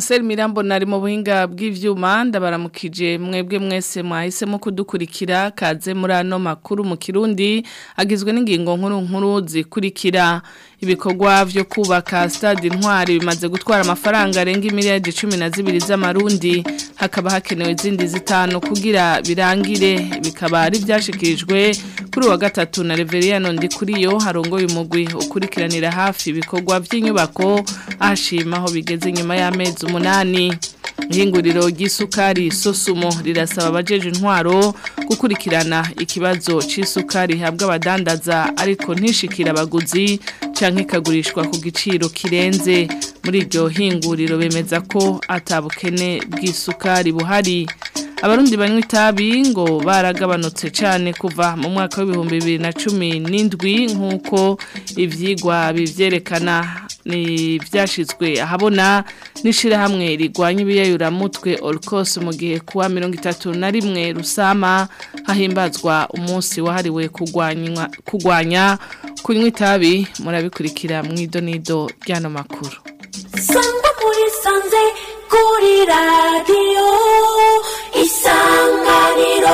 Marcel Mirambo nari mu buhinga bw'ivyuma ndabaramukije mwebwe mwese mwahisemo kudukurikira kaze muri ano makuru mu Kirundi agizwe n'ingingo nkuru nkuru zikurikira ibikorwa vyo kubaka stade intwari bimaze gutwara amafaranga arenga miliyari 12 z'amarundi hakaba hakenewe izindi zitanu kugira birangire bikaba ari byashikirijwe kuri wa gatatu na Reveriano Ndikuriyo harongoye umugwi ukurikiranira hafi ibikorwa vy'inyubako ahashima aho bigeze nyuma y'amezi umunani ihinguriro ry'isukari sosumo rirasaba abajeje intwaro gukurikirana ikibazo c'isukari habwa abadandaza ariko ntishikira abaguzi canke ikagurishwa ku giciro kirenze muri iryo hinguriro bemeza ko atabukene bw'isukari buhari abarundi banywa itabi ngo baragabanutse cyane kuva mu mwaka w'ibihumbi bibiri na cumi n'indwi nk'uko ibyigwa bivyerekana ni byashyizwe ahabona n'ishyirahamwe rigwanya ibiyayuramutwe orukose mu gihe kuwa mirongo itatu na rimwe rusama hahimbazwa umunsi wahariwe kurwanya kunywa itabi murabikurikira mu idonido ry'ano makuru sangwa muri sanze kuri radiyo isanganiro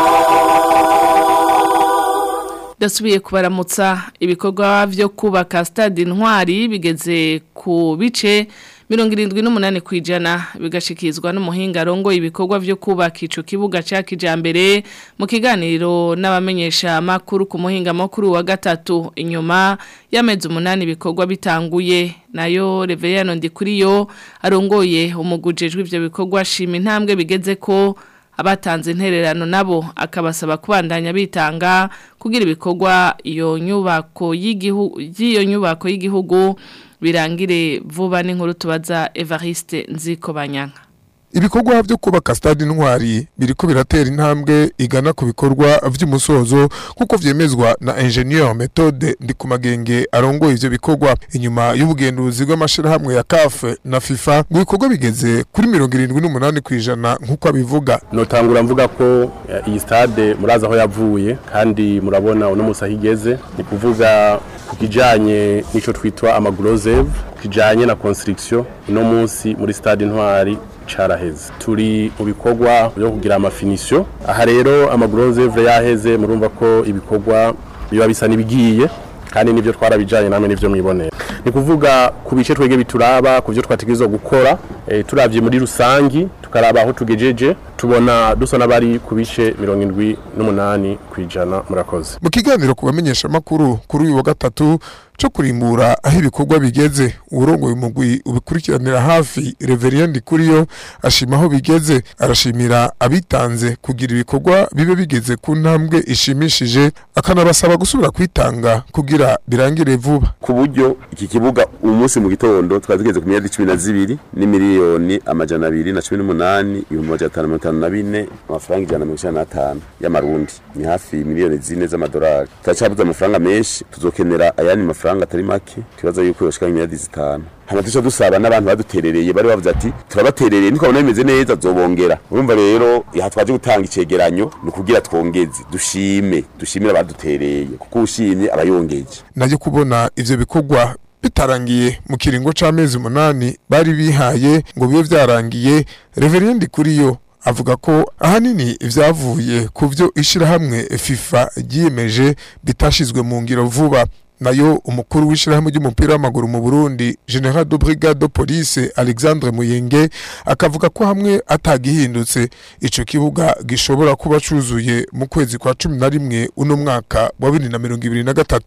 dasubiye kubaramutsa ibikorwa byo kubaka stade intwari bigeze ku bice mirongo irindwi n'umunani ku ijana bigashyikirizwa n'umuhinga arongo ibikorwa byo kubaka icyo kibuga cya kijyambere mu kiganiro n'abamenyesha amakuru ku muhinga makuru wa gatatu inyuma y'amezi umunani ibikorwa bitanguye nayo reveriyano ndikuriyo arongoye umugujejwe ibyo bikorwa ashima intambwe bigeze ko abatanze intererano nabo akabasaba kubandanya bitanga kugira ibikorwa iyo nyubako y'igihugu y'iyo nyubako y'igihugu birangire vuba n'inkuru tubaza Evariste Nziko Banyanka ibikorwa byo kubaka stade intwari biriko biratera intambwe igana ku bikorwa vy'umusozo kuko vyemezwa na ingenieur methode ndi ku magenge arongoye ivyo bikorwa inyuma y'ubugenduzi bw'amashirahamwe ya CAF na FIFA ngo ibikorwa bigeze kuri mirongo irindwi n'umunani kw'ijana nk'uko abivuga notangura mvuga ko iyi stade murazi aho yavuye kandi murabona uno musi aho igeze ni kuvuga ku kijanye n'ico twitwa amaglosev kijanye na construction uno munsi muri stade intwari caraheze turi mu bikorwa byo kugira amafinisio aha rero amagurozevre yaheze murumva ko ibikorwa biba bisa nibigiye kandi nivyo twarabijanye namwe nivyo mwibonera ni kuvuga ku bice twege bituraba ku byo twategerezwa gukora e, turavye muri rusangi tukaraba aho tugejeje tubona dusa n'abari ku bice mirongo indwi n'umunani kw'ijana murakoze mu kiganiro ku bamenyesha makuru kuri uyu wa gatatu cyo kurimbura aho ibikorwa bigeze urongoye umugwi ubikurikiranira hafi Reverend Kuriyo ashima aho bigeze arashimira abitanze kugira ibikorwa bibe bigeze ku ntambwe ishimishije akanabasaba gusubira kwitanga kugira birangire vuba ku buryo iki kibuga umunsi mu gitondo twari tugeze ku miliyari cumi na zibiri n'imiliyoni amajana abiri na cumi n'umunani ibihumbi amajana atanu mirongo itanu na bine amafaranga ijana na mirongo icyenda n'atanu y'amarundi ni hafi miliyoni zine z'amadolari turacyabuze amafaranga menshi tuzokenera ayandi mafaranga atari make tubaza yuko yoshika miliyari zitanu hama tuca dusaba n'abantu baduterereye bari bavuze ati turabaterereye ntikabona bimeze neza zobongera urumva rero aha twaje gutanga icegeranyo ni ukugira twongeze dushime dushimire abadutereye kuko ushimye abayongeje nayo kubona ivyo bikorwa bitarangiye mu kiringo c'amezi umunani bari bihaye ngo bibe vyarangiye reveriendi kuriyo avuga ko ahanini ivyavuye ku vyo ishirahamwe FIFA ryiyemeje bitashizwe mu ngiro vuba nayo umukuru w'ishirahamwe ry'umupira w'amaguru mu Burundi General de Brigade de Police Alexandre Muyenge akavuga ko hamwe atagihindutse ico kibuga gishobora kuba cuzuye mu kwezi kwa 11 uno mwaka wa 2023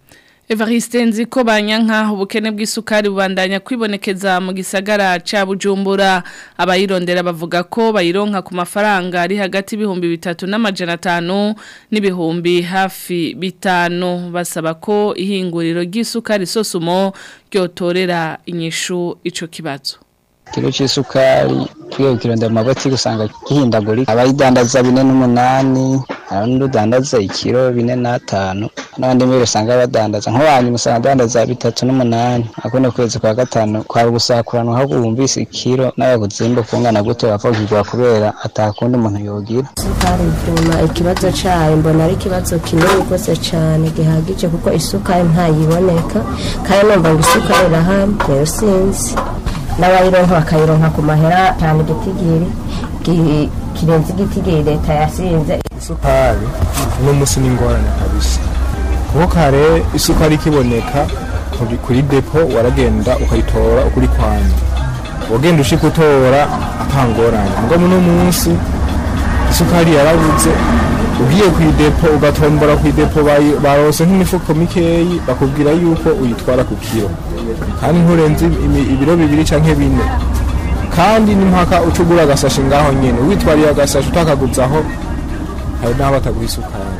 Evariste nziko banyanka ubukene bw'isukari bubandanya kwibonekeza mu gisagara ca Bujumbura abayirondera bavuga ko bayironka ku mafaranga ari hagati y'ibihumbi bitatu n'amajana atanu n'ibihumbi hafi bitanu basaba ko ihinguriro ry'isukari sosumo ryotorera inyishu ico kibazo kilo c'isukari twiye kirondera mu mabotiki usanga gihindagurika abayidandaza bine n'umunani hari n'udandaza ikiro bine n'atanu n'abandi mbere usanga badandaza nk'uwanyu usanga adandaza bitatu n'umunani akuno kwezi kwa gatanu kwaba gusakuranwa aho wumvise ikiro n'abaguzimba kungana gute bapfugirwa kubera atakundi umuntu yogira isukari ipima ikibazo cayo mbona ari ikibazo kinini rwose cane gihagije kuko isukari ntayiboneka kandi numva ngo isukari irahari rero sinzi n'abayironka bakayironka ku mahera cyane igitigiri ki- kirenze igitigiri leta yasinze isukari uno munsi ni ingorane kabisa kuko kare isukari ikiboneka kuri- kuri depo waragenda ukayitora ukuri kwanya wagenda ushika utora atangorane mugabo uno munsi isukari yarabuze ugiye ku idepo ugatombora ku idepo bayi- barose nk'imifuko mikeyi bakubwira yuko uyitwara ku kiro kandi nturenze imi- ibiro bibiri canke bine kandi n'impaka uca ugura agasashi ngaho nyene witwariye agasashi utakaguzaho hari n'aho bataguha isukari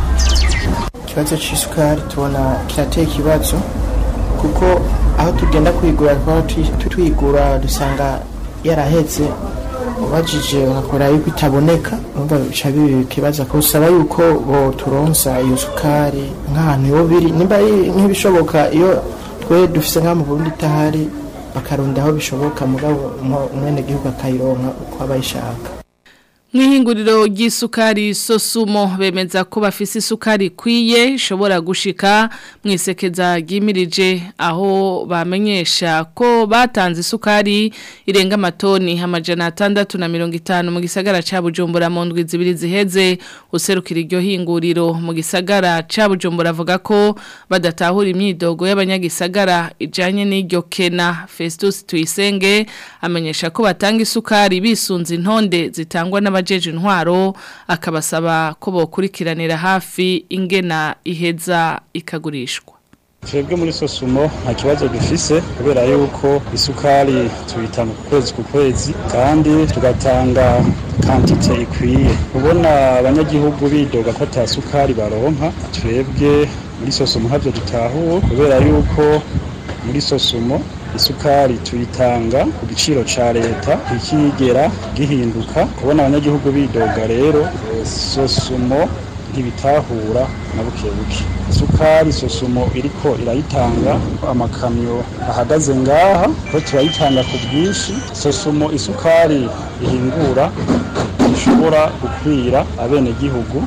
ikibazo cy'isukari tubona kirateye ikibazo kuko aho tugenda kuyigura twaba twi- tuyigura dusanga yarahetse ubajije bagakora yuko itaboneka umva bica biba ikibazo ko usaba yuko bo turonsa iyo sukari nk'ahantu yo biri nimba ari nk'ibishoboka iyo twe dufise nk'aho mu Burundi itahari bakaronda aho bishoboka mugabo umwene gihugu akayironka uko aba ayishaka Mwihinguriro ry'isukari sosumo bemeza ko bafise isukari ikwiye ishobora gushika mwisekeza ryimirije aho bamenyesha ko batanze isukari irenga amatoni amajana atandatu na mirongo itanu mu gisagara ca Bujumbura mu ndwi zibiri ziheze userukira iryo hinguriro mu gisagara ca Bujumbura avuga ko badatahura imyidogo y'abanyagisagara ijanye n'iryo kena Festus Tuyisenge amenyesha ko batanga isukari bisunze intonde zitangwa n'abajeje intwaro akabasaba ko bokurikiranira hafi ingena iheza ikagurishwa twebwe muri sosumo nta kibazo dufise kubera yuko isukari tuyitanga ku kwezi ku kwezi kandi tugatanga kantite ikwiye kubona abanyagihugu bidoga ko ata sukari baronka twebwe muri sosumo ntabyo dutahuwe kubera yuko muri sosumo isukari tuyitanga ku giciro ca leta ikigera gihinduka kubona abanyagihugu bidoga rero eh, sosumo ntibitahura na buke buke isukari sosumo iriko irayitanga amakamyo ahagaze ngaha ko turayitanga ku bwinshi sosumo isukari ihingura ishobora gukwira abenegihugu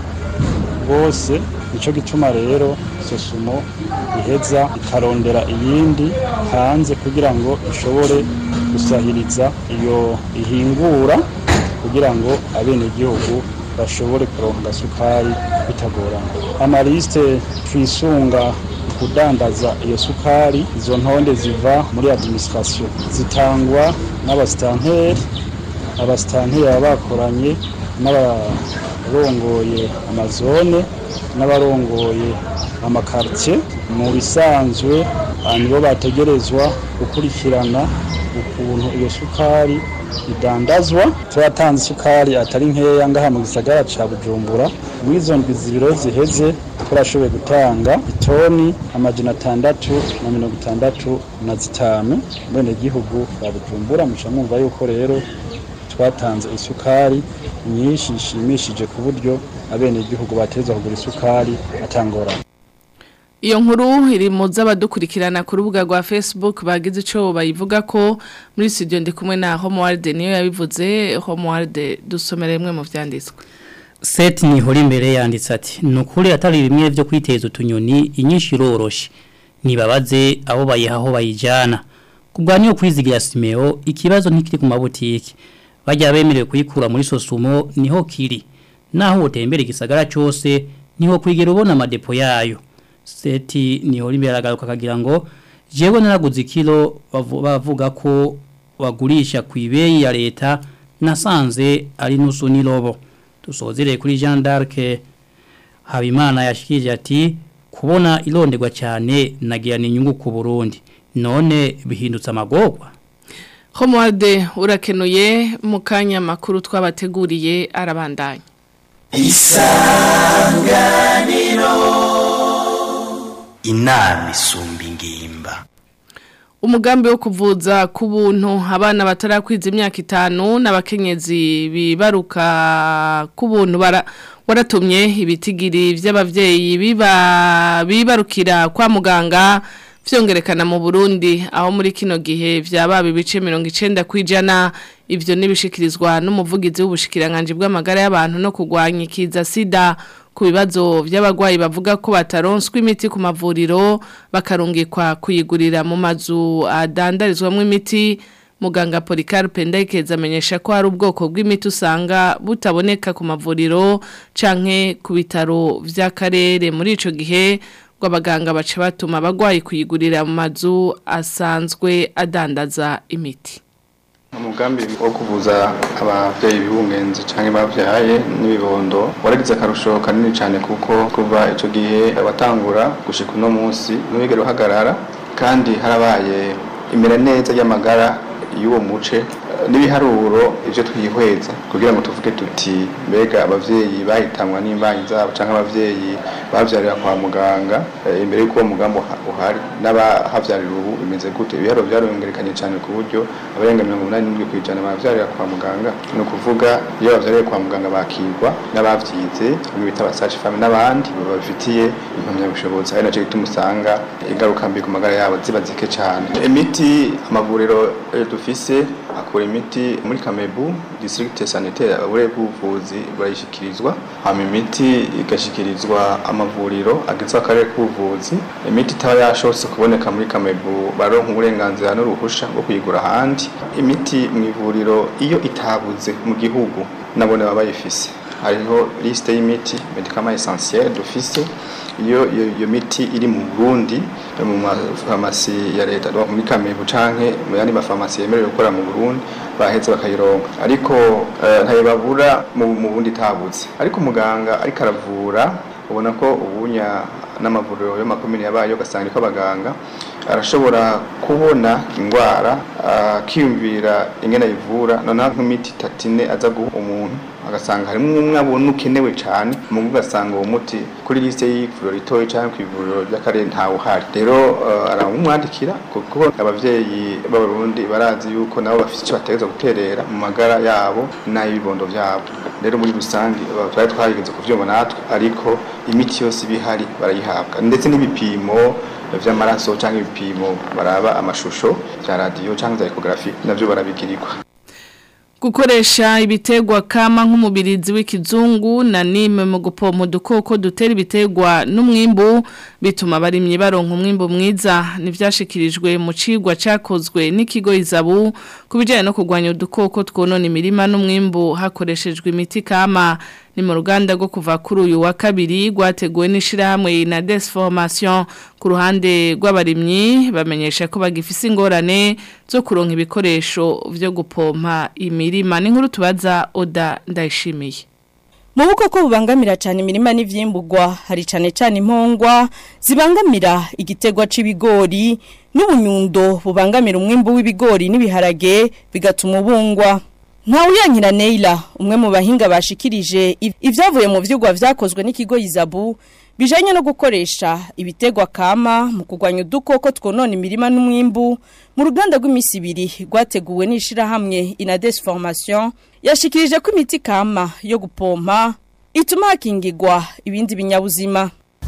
bose nico gituma rero sosumo iheza ikarondera iyindi hanze kugira ngo ishobore gusahiriza iyo ihingura kugira ngo abenegihugu bashobore kuronka sukari bitagorana amaliste twisunga kudandaza iyo sukari izo ntonde ziva muri administration zitangwa n'abasitanteri abasitanteri baba bakoranye n'abarongoye amazone n'abarongoye amakartie mu bisanzwe ah, nibo bategerezwa gukurikirana ukuntu iyo sukari idandazwa turatanze isukari atari nkeya ngaha mu gisagara ca bujumbura muri izo ndwi zibiro ziheze turashoboye gutanga itoni amajana atandatu na mirongo itandatu na zitanu bene gihugu ba bujumbura muca mwumva yuko rero twatanze isukari nyinshi ishimishije ku buryo abenegihugu bateza kugura isukari atangorana Iyo nkuru iri mu z'abadukurikirana ku rubuga rwa Facebook bagize ico bayivuga ko muri studio ndi kumwe na Homeworld niyo yabivuze Homeworld dusomere rimwe mu vyanditswe Seti ni hori mbere yanditse ati nukuri atari bimwe byo kwiteza utunyoni inyinshi iroroshe nibabaze abo bayihaho bayijana kubwa niyo kwizigira Simeo ikibazo ntikiri ku mabutiki bajya bemerewe kuyikura muri sosumo niho kiri naho utembera igisagara cyose niho kwigera ubona amadepo yayo seti niho imbere aragaruka akagira ngo jewe naraguze ikilo bavu- bavuga ko bagurisha ku ibeyi ya leta nasanze ari nusu nirobo dusozereye kuri Jean d'Arc Habimana yashikije ati kubona ironderwa cyane nagira ni inyungu ku Burundi none bihindutse amagorwa Homeworld urakenuye mu kanya makuru twabateguriye arabandanya inama isumba ingimba Umugambi wo kuvuza ku buntu abana batarakwiza imyaka itanu n'abakenyezi bibaruka ku buntu bara waratumye ibitigiri by'abavyeyi biba bibarukira kwa muganga vyongerekana mu Burundi aho muri kino gihe vyababa ibice 90 kwijana ivyo nibishikirizwa n'umuvugizi w'ubushikiranganje bw'amagara y'abantu no kugwanya ikiza sida ku bibazo by'abagwayi bavuga ko bataronswa imiti ku mavuriro bakarungikwa kuyigurira mu mazu adandarizwamo imiti muganga Policarpe Ndayikeza amenyesha ko hari ubwoko bw'imiti usanga butaboneka ku mavuriro canke ku bitaro vy'akarere muri ico gihe ngo abaganga bace batuma abagwayi kuyigurira mu mazu asanzwe adandaza imiti umugambi wo kuvuza abavyeyi bibungenze canke bavyaye n'ibibondo waragize akarusho kanini cane kuko kuva ico gihe watangura gushika uno munsi ntibigere uhagarara kandi harabaye imera neza y'amagara y'uwo muce n'ibiharuro ivyo twihweza kugira ngo tuvuge tuti mbega abavyeyi bahitanwa n'imbanyi zabo canke abavyeyi bavyarira kwa muganga eh, imbere y'uko uwo mugambi uha- uhari n'abahavyarira ubu bimeze gute ibiharuro vyariyongerekanye cane ku buryo abarenga mirongo umunani n'indwi kw'ijana bavyarira kwa muganga ni ukuvuga iyo bavyariye kwa muganga bakirwa n'abavyize bamwe bita abasaci fami n'abandi babifitiye impamyabushobozi ari naco gituma usanga ingaruka mbi ku magara yabo ziba zike cane imiti amavuriro eh, dufise akura imiti muri kamebu district sanitaire abure bw'ubuvuzi burayishikirizwa hama imiti igashikirizwa amavuriro agizwe akarere k'ubuvuzi imiti itaba yashobotse kuboneka muri kamebu baronka uburenganzira n'uruhusha rwo kuyigura ahandi imiti mu ivuriro iyo itabuze mu gihugu nabone baba bayifise hariho liste y'imiti medicament essentiel dufise iyo iyo iyo miti iri mu Burundi mu mafarmasi ya leta donc muri Kamebu canke mu yandi mafarmasi yemerewe gukora mu Burundi baheze bakayironka ariko eh, ntayo babura mu mu bundi tabuze ariko umuganga ariko aravura ubona ko ubunya n'amavuriro y'amakomine yabaye ugasanga ko abaganga arashobora kubona indwara akiyumvira ingene ayivura noneho nk'imiti itatu ine aza guha umuntu agasanga harimo umwe abona ukenewe cyane mu ugasanga uwo muti kuri liste y'ivuriro ritoya cyangwa ku ivuriro ry'akarere ntawe uhari rero uh, aramumwandikira kuko abavyeyi b'abarundi barazi yuko nabo bafite icyo bategereza guterera mu magara yabo n'ay'ibibondo vyabo rero muri rusange uh, twari twageze kuvyumva natwe ariko imiti yose ibihari barayihabwa ndetse n'ibipimo vy'amaraso cyangwa ibipimo baraba amashusho vya radio cyangwa za ecography navyo barabigirirwa gukoresha ibitegwa kama nk'umubirizi w'ikizungu na nime mu gupompa udukoko dutera ibitegwa n'umwimbu bituma abarimyi baronka umwimbu mwiza ntibyashikirijwe mu cigwa cyakozwe n'ikigo izabu ku bijyanye no kurwanya udukoko twonona imirima n'umwimbu hakoreshejwe imiti kama ni mu ruganda rwo kuva kuri uyu wa kabiri rwateguwe n'ishyirahamwe na desformation ku ruhande rw'abarimyi bamenyesha ko bagifise ingorane zo kuronka ibikoresho byo gupompa imirima n'inkuru tubaza oda ndayishimiye mu bukoko bubangamira cyane imirima n'ivyimbugwa hari cyane cyane impongwa zibangamira igitegwa c'ibigori n'ubunyundo bubangamira umwimbu w'ibigori n'ibiharage bigatuma ubungwa Ntawuyankira Neila umwe mu bahinga bashikirije ivyavuye mu vyugwa vyakozwe n'ikigo Izabu bijanye no gukoresha ibitegwa kama mu kugwanya udukoko twonona imirima n'umwimbu mu ruganda rw'imisi ibiri rwateguwe n'ishira hamwe Inades Formation yashikirije ko imiti kama yo gupompa ituma hakingirwa ibindi binyabuzima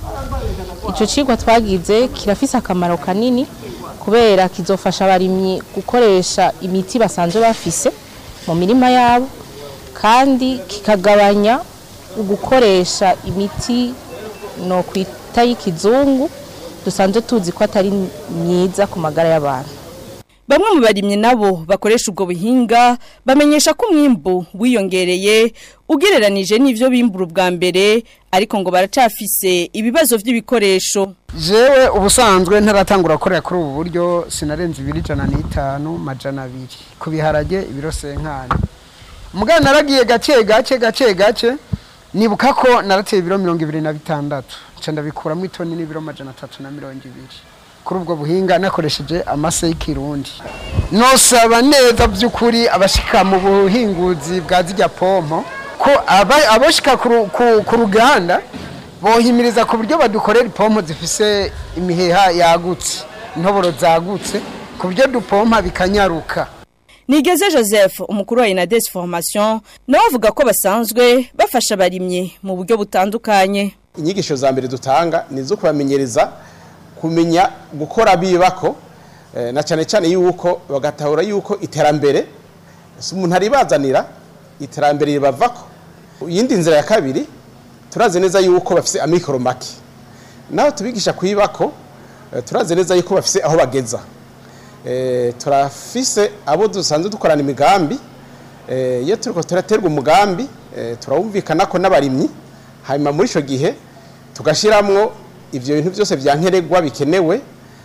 Ico cigwa twagize kirafise akamaro kanini kubera kizofasha abarimyi gukoresha imiti basanzwe bafise mu mirima yabo kandi kikagabanya ugukoresha imiti no kwita y'ikizungu dusanzwe tuzi ko atari myiza ku magara y'abantu Bamwe mu barimyi nabo bakoresha ubwo buhinga bamenyesha ko umwimbu wiyongereye ugereranije n'ivyo bimbura ubwa mbere ariko ngo baracafise ibibazo vy'ibikoresho jewe ubusanzwe ntaratangura gukorera kuri ubu buryo sinarenze ibiri ijana n'itanu majana abiri ku biharage ibiro senkani mugabo naragiye gake gake gake gake nibuka ko narateye ibiro mirongo ibiri na bitandatu nca ndabikuramo itoni n'ibiro majana atatu na mirongo ibiri kuri ubwo buhinga nakoresheje amase y'ikirundi nosaba neza by'ukuri abashika mu buhinguzi bwa zijya pompo ko aboshika ku ruganda bohimiriza ku buryo badukorera ipompo zifise imiheha yagutse intoboro zagutse ku buryo dupompa bikanyaruka Nigeze Joseph umukuru wa Inades Formation nawe avuga ko basanzwe bafasha abarimyi mu buryo butandukanye inyigisho za mbere dutanga ni zo kubamenyereza kumenya gukora bibako na cyane cyane yuko bagatahura yuko iterambere si umuntu aribazanira iterambere ribavako iyindi nzira ya kabiri turazi neza yuko bafise amikoro make naho tubigisha kuyibako turazi neza yuko bafise aho bageza eh, turafise abo dusanzwe dukorana imigambi eh, iyo turiko turaterwa umugambi eh, turawumvikana ko n'abarimyi hanyuma muri ico gihe tugashiramwo ivyo bintu byose vyankenerwa bikenewe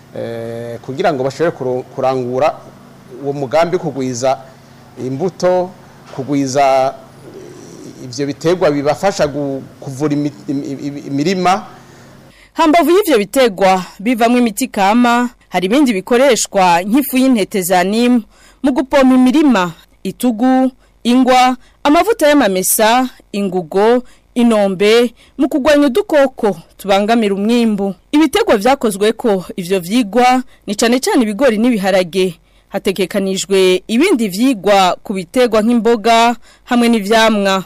eh, kugira ngo bashobore kuro- kurangura uwo mugambi kugwiza imbuto kugwiza ivyo biterwa bibafasha gu- kuvura imi- imi- imi- imirima Hambavu y'ivyo bitegwa bivamwo imiti kama hari ibindi bikoreshwa nk'ifu y'intete za nimu mu gupompa imirima itugu ingwa amavuta y'amamesa ingugo inombe mu kugwanya udukoko tubangamira umwimbu ibitegwa vyakozwe ko ivyo vyigwa ni cane cane ibigori n'ibiharage hategekanijwe ibindi vyigwa ku bitegwa nk'imboga hamwe n'ivyamwa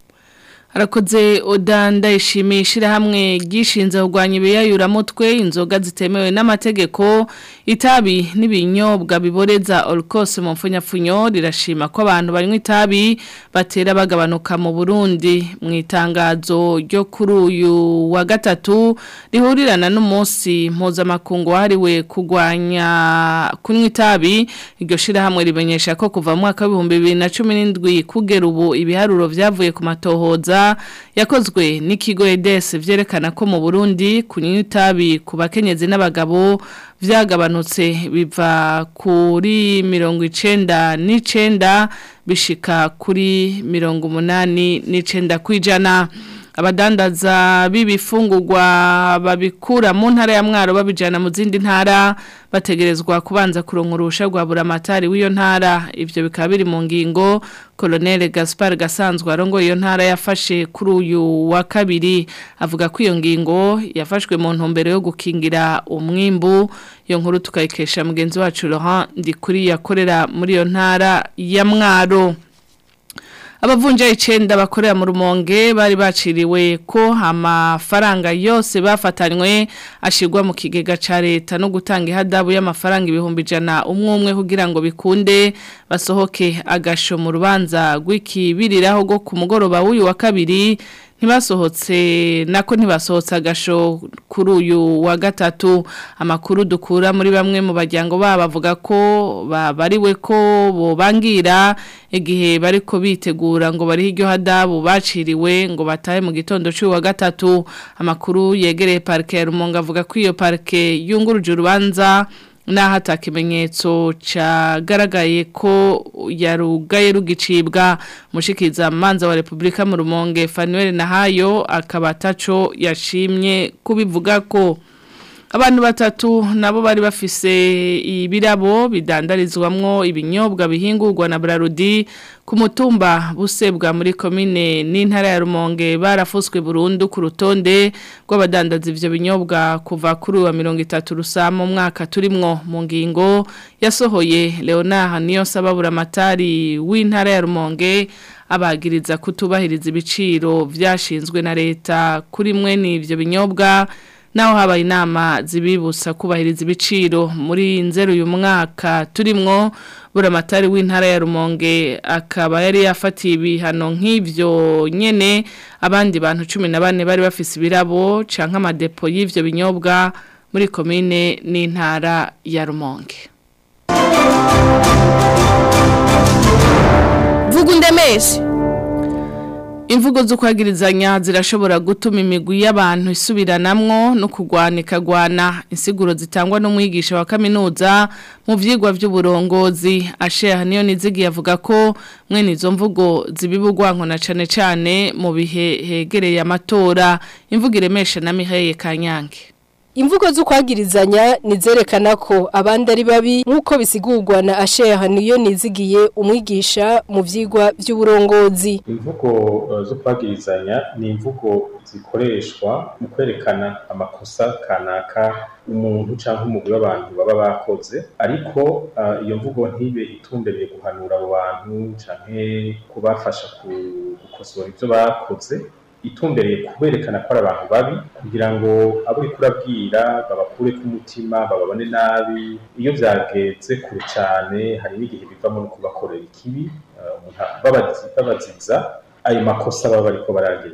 Harakoze odanda ishimishira hamwe gishinze kugwanya ibiyayuramutwe inzoga zitemewe n'amategeko itabi n'ibinyobwa biboreza olkose mu mfunyafunyo rirashima ko abantu banywa itabi batera bagabanuka mu Burundi mu itangazo ryo kuri uyu wa gatatu rihurirana n'umunsi mpuzamakungu wahariwe kugwanya kunywa itabi iryo shirahamwe rimenyesha ko kuva mu mwaka w'ibihumbi bibiri na cumi n'indwi kugera ubu ibiharuro vyavuye ku matohoza yakozwe n'ikigo EDS vyerekana ko mu Burundi kunywa itabi ku bakenyezi n'abagabo vyagabanutse biva kuri mirongo icenda n'icenda bishika kuri mirongo umunani n'icenda kwijana abadandaza b'ibifungurwa babikura mu ntara ya mwaro babijana mu zindi ntara bategerezwa kubanza kuronka urusha rwa buramatari w'iyo ntara ivyo bikaba biri mu ngingo Colonel Gaspar Gasanzwe arongo iyo ntara yafashe kuri uyu wa kabiri avuga ko iyo ngingo yafashwe mu ntumbero yo gukingira umwimbu iyo nkuru tukayikesha mugenzi wacu Laurent Ndikuri yakorera muri iyo ntara ya mwaro Abavunja icenda bakorera mu rumonge bari baciriwe ko amafaranga yose bafatanywe ashigwa mu kigega ca leta no gutanga ihadabu y'amafaranga ibihumbi ijana umwe umwe kugira ngo bikunde basohoke agasho mu rubanza rw'ikibiriraho go ku mugoroba w'uyu wa kabiri ntibasohotse nako ntibasohotse agasho kuri uyu wa gatatu amakuru dukura muri bamwe mu bajyango babo bavuga ko babariwe ko bobangira igihe bariko bitegura ngo bari hiryo hadabu baciriwe ngo batahe mu gitondo cy'uwa gatatu amakuru yegereye parke ya Rumonge avuga ko iyo parke yunguruje urubanza naho atakimenyetso cagaragaye ko yarugaye rugicibwa mushikiza manza wa Republika mu Rumonge Fanuel Nahayo akaba ataco yashimye kubivuga ko abantu batatu nabo bari bafise ibirabo bidandarizwamwo ibinyobwa bihingurwa na Brarudi ku mutumba busebwa muri komine n'intara ya Rumonge barafuswe burundu ku rutonde rw'abadandaza ivyo binyobwa kuva kuri wa 30 rusama mwaka turimwo mu ngingo yasohoye Leonard niyo sababura matari w'intara ya Rumonge abagiriza kutubahiriza ibiciro vyashinzwe na leta kuri mwe n'ivyo binyobwa naho habaye inama zibibutsa kubahiriza ibiciro muri nzeru uyu mwaka turimwo buramatari w'intara ya Rumonge akaba yari yafatiye ibihano nk'ivyo nyene abandi bantu 14 bari bafise ibirabo canke amadepo y'ivyo binyobwa muri komine n'intara ya Rumonge Vugundemeshe Imvugo zo kwagirizanya zirashobora gutuma imigwi y'abantu isubiranamwo no kugwanika gwana insiguro zitangwa n'umwigisha wa kaminuza mu vyigwa vy'uburongozi asheha niyo nizigi yavuga ko mwene izo mvugo zibibugwanko na cane cane mu bihe hegereye amatora imvugo iremesha na Mihaye Kanyange Imvugo z'ukwagirizanya nizerekana ko abandi ari babi nk'uko bisigurwa na Asheha niyo nizigiye umwigisha mu vyigwa vy'uburongozi. Imvugo uh, zo kwagirizanya ni imvugo zikoreshwa mu kwerekana amakosa kanaka umuntu cyangwa umugwi w'abantu baba bakoze ariko uh, iyo mvugo ntibe itumbereye guhanura abo bantu canke kubafasha gukosora ivyo bakoze itumbereye kuberekana ko ari abantu babi kugira ngo abo uriko urabwira babakure ku mutima bababone nabi iyo vyageze kure cane hari n'igihe bivamo no kubakorera ikibi babaziza ayo makosa baba bariko baragereza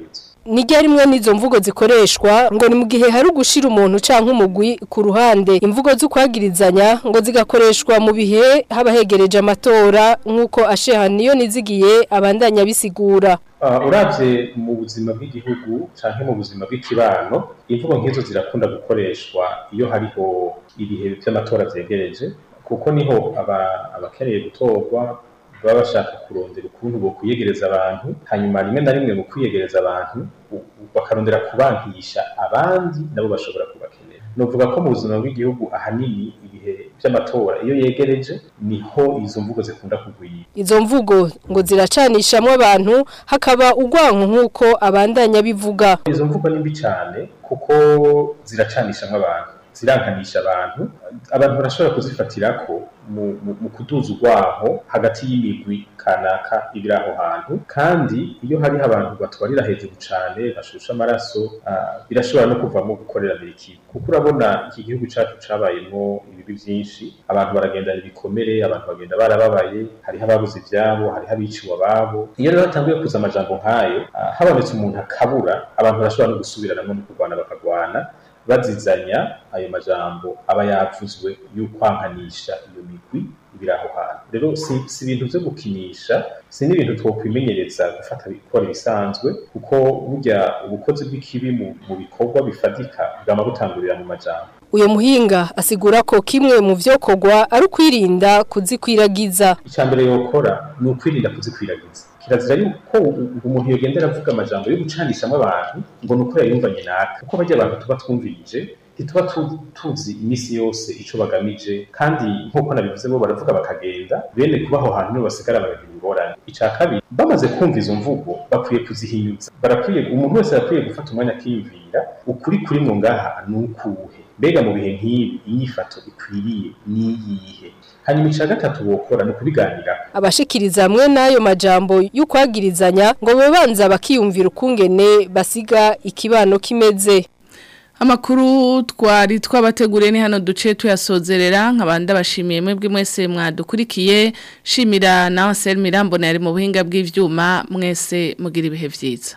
nijya rimwe n'izo mvugo zikoreshwa ngo ni mu gihe hari ugushira umuntu canke umugwi ku ruhande imvugo z'ukwagirizanya ngo zigakoreshwa mu bihe haba hegereje amatora nk'uko asheha niyo nizigiye abandanya bisigura Uh, uravye mu buzima bw'igihugu canke mu buzima bw'ikibano imvugo nk'izo zirakunda gukoreshwa iyo hariho ibihe vy'amatora vyegereje kuko niho aba- abakeneye gutorwa baba bashaka kurondera ukuntu bo kwiyegereza abantu hanyuma rimwe na rimwe mu kwiyegereza abantu u- u- bakarondera kubankisha abandi nabo bashobora kubakenera novuga ko mu buzima bw'igihugu ahanini ibihe vy'amatora iyo yegereje niho izo mvugo zikunda kugwira izo mvugo ngo ziracanishamwe abantu hakaba urwanko nk'uko abandanya bivuga izo mvugo ni mbi cyane kuko ziracanishamwe abantu zirankanisha abantu abantu barashobora kuzifatirako mu, mu, mu kuduza urwaho hagati y'imigwi kanaka ibiri aho hantu kandi iyo hariho abantu batwarira hejuru cyane bashusha amaraso uh, birashobora no kuvamo gukorera ikibi kuko urabona iki gihugu cyacu cabayemo ibibi byinshi abantu baragendana ibikomere abantu bagenda barababaye hariho ababuze ivyabo hariho abiciwe ababo iyo rero hatanguye kuza amajambo nk'ayo uh, habonetse umuntu akabura abantu barashobora no gusubiranamo no kurwana bakagwana bazizanya ayo majambo aba yavuzwe y'ukwankanisha iyo migwi ibiri aho hantu rero si, si ibintu vyo gukinisha si n'ibintu twokwimenyereza gufata gukora ibisanzwe kuko burya ubukozi bw'ikibi mu, mu bikorwa bifatika bwama butangurira mu majambo uyo muhinga asigura ko kimwe mu vyokorwa ari ukwirinda kuzikwiragiza icya mbere yokora ni ukwirinda kuzikwiragiza kirazira yuko umuntu yogendera avuga amajambo yo gucanishamo abantu ngo ni uko yayumvanye naka kuko bajya abantu tuba twumvirije ntituba tu- tuzi iminsi yose ico bagamije kandi nk'uko nabivuze bo baravuga bakagenda bene kuba aho hantu nibo basigara baragira ingorane ica kabiri bamaze kumva izo mvugo bakwiye kuzihinyuza barakwiye umuntu wese arakwiye gufata umwanya akiyumvira ukuri kuri mu ngaha ni ukuhe mbega mu bihe nk'ibi inyifato ikwiriye niyihe hanyuma ica gatatu bokora ni ukubiganiraho abashikiriza hamwe n'ayo majambo y'ukwagirizanya ngo babanza bakiyumvira ukungene basiga ikibano kimeze Amakuru twari twabateguriye ni hano duce tuyasozerera nkabanda bashimiye mwebwe mwese mwadukurikiye shimira na Ansel Mirambo yari mu buhinga bw'ivyuma mwese mugira ibihe vyiza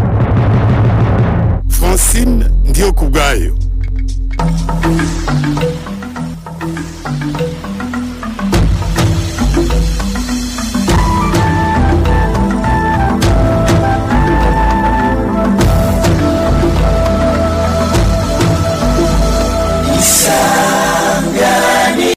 Francine ndiyo kubwayo